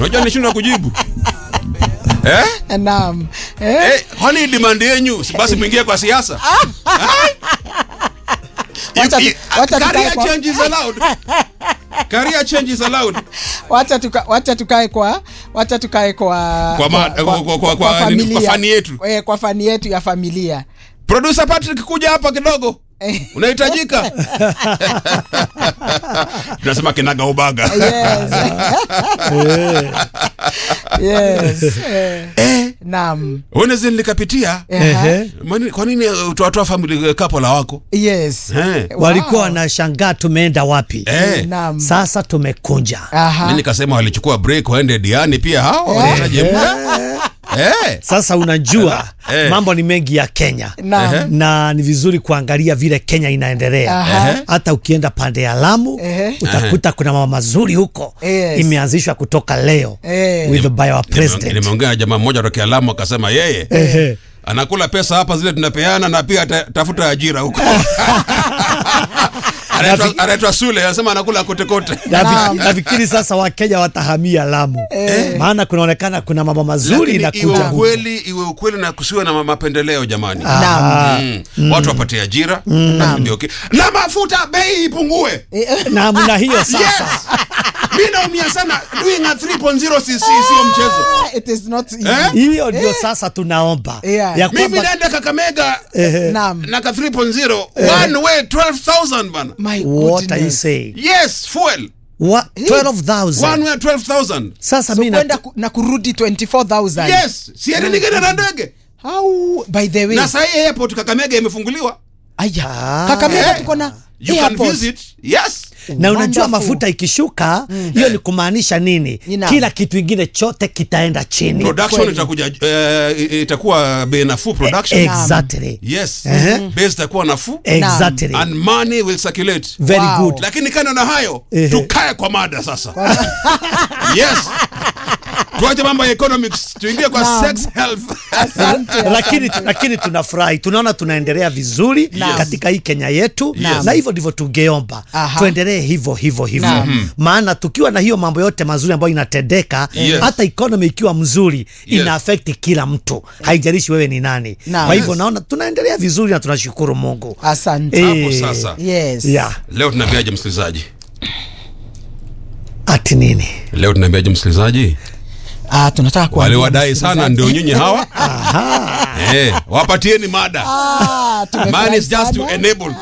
unajua nishindwa kujibu eh? Naam. Eh? Eh, kwani demand yenyu si basi mwingie kwa siasa Wacha tu- You- you- wacha tukae career kwa- change is allowed career change is allowed wacha tuka, wacha tukae kwa wacha tukae kwa Kwa ma- kwa- kwa- kwa- kwa- nini, kwa fani yetu. eh, kwa fani yetu ya familia producer Patrick kuja hapa kidogo Eh. unahitajika tunasema kinaga ubaga yes. yes. Eh. Naam. unaweza nilikapitia Aha. Ehe. Mani- kwa nini uh, utawatoa family couple wako Yes. Eh. walikuwa Wow. wanashangaa tumeenda wapi eh. Naam. sasa tumekunja Aha. mi nikasema walichukua break waende diani pia hao wanaje muda eh. sasa unajua Eh. mambo ni mengi ya kenya Naam. na ni vizuri kuangalia vile kenya inaendelea Aha. hata ukienda pande ya lamu Ehe. utakuta kuna mama mazuri huko Yes. imeanzishwa kutoka leo Eh. with by our Nime- president nimeongea na jamaa mmoja tokea Lamu akasema yeye Ehe. anakula pesa hapa zile tunapeana na pia ata- tafuta ajira huko Anaitwa- anaitwa Sule anasema anakula kote kote Nafi- nafikiri sasa wakenya watahamia lamu maana kunaonekana kuna mama mazuri lakini na iwe kuja ukweli iwe ukweli na kusiwe na mapendeleo jamani Naam. Mm. watu wapate ajira na ndio okay. na mafuta bei ipungue namna hiyo sasa yes mi naumia sana doing a 3.0 si si- sio mchezo Ah, It is not easy. Eh? hiyo ndio sasa tunaomba Yeah. ya mimi kwamba naenda kakamega Naam. na ka 3.0 one way 12000 bana My what are you goodness. saying yes fuel What? one 12000 way 12000 sasa So mi na- kwenda ku, na kurudi 24000 yes siende ningine na ndege How by the way na sahii airport kakamega imefunguliwa aya Ah. Kakamega Eh. tuko na you can airport. visit yes na unajua Wonderful. mafuta ikishuka hiyo ni kumaanisha nini Ina. kila kitu ingine chote kitaenda chini production kweli. itakuja eh, itakuwa bei nafuu production exactly yes Ehe. base itakuwa nafuu exactly and money will circulate very Wow. good lakini kando na hayo Ehe. tukae kwa mada sasa yes tuache mambo ya economics tuingie kwa Naam. sex health Asante, lakini, asante. lakini tunafurahi tunaona tunaendelea vizuri Naam. katika hii kenya yetu Naam. na hivyo ndivyo tungeomba Aha. tuendelee hivyo hivyo hivyo Naam. maana tukiwa na hiyo mambo yote mazuri ambayo inatendeka Yes. hata economy ikiwa mzuri Yes. ina affect kila mtu haijalishi wewe ni nani Naam. kwa hivyo Yes. naona tunaendelea vizuri na tunashukuru mungu asante Eh, hapo sasa yes yeah. leo tunaambiaje msikilizaji ati nini leo tunaambiaje msikilizaji ah, tunataka wale kuambia wadai sana msikilizaji. ndio nyinyi hawa eh, wapatieni mada Ah, man tumefurahi is just to sana. enable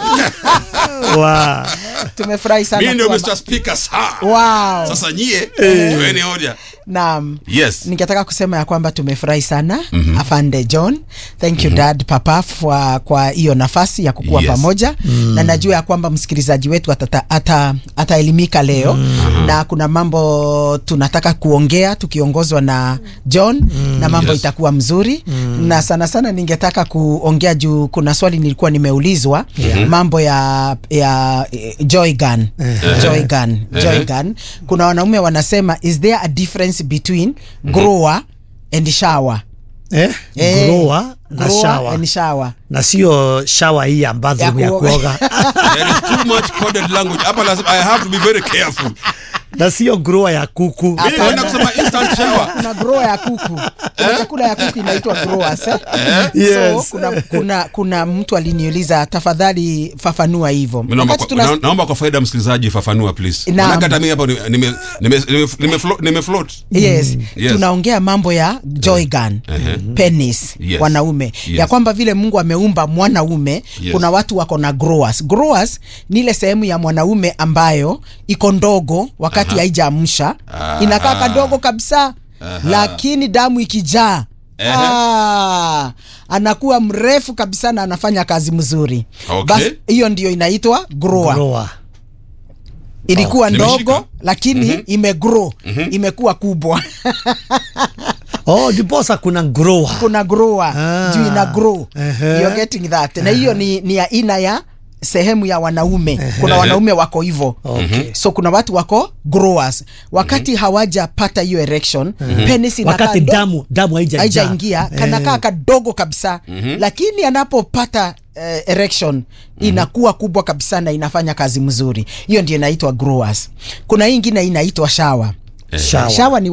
wow. tumefurahi sana mi ndio kuwa- mr speaker saa wow. sasa nyie tueni hoja naam yes ningetaka kusema ya kwamba tumefurahi sana mm-hmm. afande john thank you mm-hmm. dad papa kwa kwa hiyo nafasi ya kukuwa Yes. pamoja mm. na najua ya kwamba msikilizaji wetu atata- ata- ataelimika leo mm. na kuna mambo tunataka kuongea tukiongozwa na john mm. na mambo Yes. itakuwa mzuri mm. na sana sana ningetaka kuongea juu kuna swali nilikuwa nimeulizwa yeah. mambo ya ya eh, joy gun joy gun joy gun kuna wanaume wanasema is there a difference between grower and shower eh? Eh, grower na grower shawa and shower na sio shawa hii ya bathroom Ya ya kuoga. kuoga there is too much coded language hapa lazima i have to be very careful na sio grower ya kuku mimi kwenda kusema instant shower kuna grower ya kuku kuna chakula ya kuku inaitwa growers eh? Yes. so kuna, kuna, kuna mtu aliniuliza tafadhali fafanua hivyo Mi naomba Wakati kwa- tuna- na- naomba kwa faida ya msikilizaji fafanua please Naam. Maanake hata mimi hapo nime- nime- nime- nime- nime flo- nime float yes, Yes. tunaongea mambo ya joy gun penis Yes. wanaume Yes. ya kwamba vile mungu ameumba mwanaume Yes. kuna watu wako na growers growers ni ile sehemu ya mwanaume ambayo iko ndogo wakati haijaamsha Aha. inakaa kadogo kabisa lakini damu ikijaa Ehe. Ah, anakuwa mrefu kabisa na anafanya kazi mzuri Okay. Bas, hiyo ndio inaitwa grower grower ilikuwa Nimeshika. ndogo lakini imegrow imekuwa kubwa oh ndiposa kuna grower kuna grower Ah. juu ina grow Ehe. You're getting that na hiyo ni, ni ya aina ya sehemu ya wanaume kuna Ehe. wanaume wako hivyo Okay. so kuna watu wako growers wakati hawajapata hiyo erection penis inakaa wakati ndo- damu damu haijajaa. haijaingia kanakaa kadogo kabisa lakini anapopata uh, erection inakuwa kubwa kabisa na inafanya kazi mzuri hiyo ndio inaitwa growers kuna hii ingine inaitwa shawa Shower. shawa ni